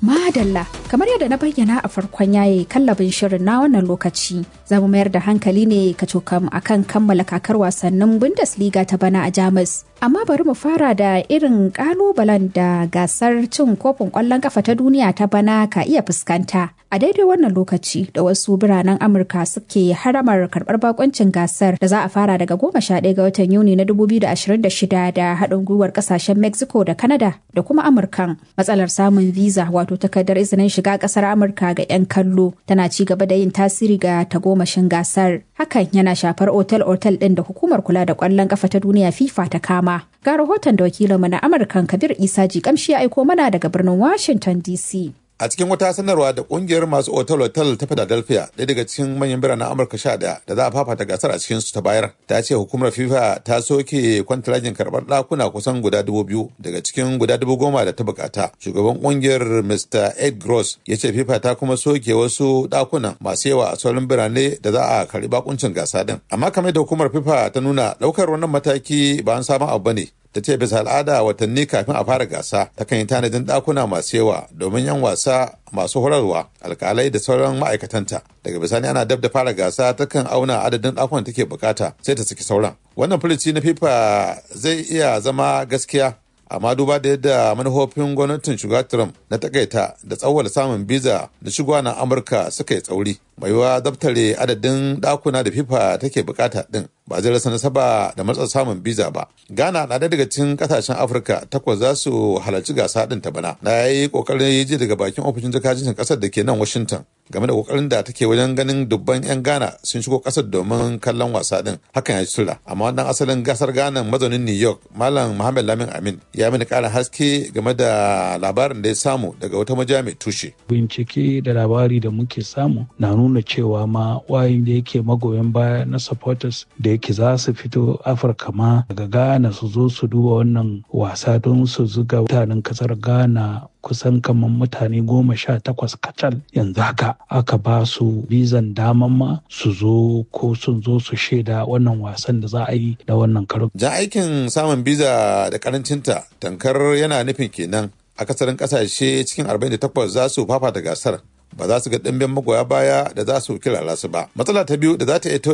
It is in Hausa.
Madalla, kamar yadda na bayyana a farkon yaye kallabin shirin na wannan lokaci, za mu mayar da hankali ne ka cokam akan kammala kakar wasannin Bundesliga ta bana a Jamus. Amma bari mu fara da irin kalubalen da gasar cin kofin ƙwallon kafa ta duniya ta bana ka iya fuskanta. A daidai wannan lokaci da wasu biranen Amurka suke haramar karɓar bakoncin gasar da za a fara daga goma sha ɗaya ga watan Yuni na 2026 da haɗin gwiwar ƙasashen Mexico da Canada da kuma Amurkan. Matsalar samun visa wato takardar izinin shiga ƙasar Amurka ga 'yan kallo tana ci gaba da yin tasiri ga tagomashin gasar. Hakan yana shafar otel-otel ɗin da hukumar kula da ƙwallon ƙafa ta duniya FIFA ta kama. Ga rahoton da wakilinmu na Amurkan Kabir Isa Jikamshi ya aiko mana daga birnin Washington DC. a cikin wata sanarwa da kungiyar masu otal-otal ta philadelphia ɗaya daga cikin manyan biranen amurka sha daya da za a fafata gasar a cikin su ta bayar ta ce hukumar fifa ta soke kwantiragin karɓar ɗakuna kusan guda dubu biyu daga cikin guda dubu goma da ta bukata shugaban kungiyar mr ed gross ya ce fifa ta kuma soke wasu ɗakuna masu yawa a sauran birane da za a karɓi bakuncin gasa din amma kamar da hukumar fifa ta nuna ɗaukar wannan mataki ba an sabon abu bane ta ce bisa al'ada watanni kafin a fara gasa ta kan yi tanadin ɗakuna masu yawa domin yan wasa masu horarwa alkalai da sauran ma'aikatanta daga bisani ana dab da fara gasa ta kan auna adadin ɗakunan take bukata sai ta saki sauran wannan filici na fifa zai iya zama gaskiya amma duba da yadda manufofin gwamnatin shugaba trump na takaita da tsawwala samun biza da shigowa na amurka suka yi tsauri mai yiwa daftare adadin dakuna da fifa take bukata din ba zai rasa nasaba da matsa samun biza ba ghana na daga cikin kasashen afirka takwas za su halarci gasa din ta bana na yi kokarin ji daga bakin ofishin jakadancin kasar da ke nan washington game da kokarin da take wajen ganin dubban 'yan ghana sun shigo kasar domin kallon wasa din hakan ya tura amma wannan asalin gasar ghana mazaunin new york malam muhammad lamin amin ya mini karin haske game da labarin da ya samu daga wata majiya mai tushe bincike da labari da muke samu na nuna cewa ma wayin da yake magoyan baya na supporters da yake za su fito afirka ma daga ghana su zo su duba wannan wasa don su zuga mutanen kasar ghana kusan kamar mutane goma sha takwas kacal yanzu haka aka ba su bizan daman ma su zo ko sun zo su shaida wannan wasan da za a yi da wannan karo. Jan aikin samun biza da karancinta tankar yana nufin kenan akasarin kasashe cikin 48 za su fafata gasar ba za su ga ɗimbin magoya baya da za su kirara su ba. Matsala ta biyu da za ta iya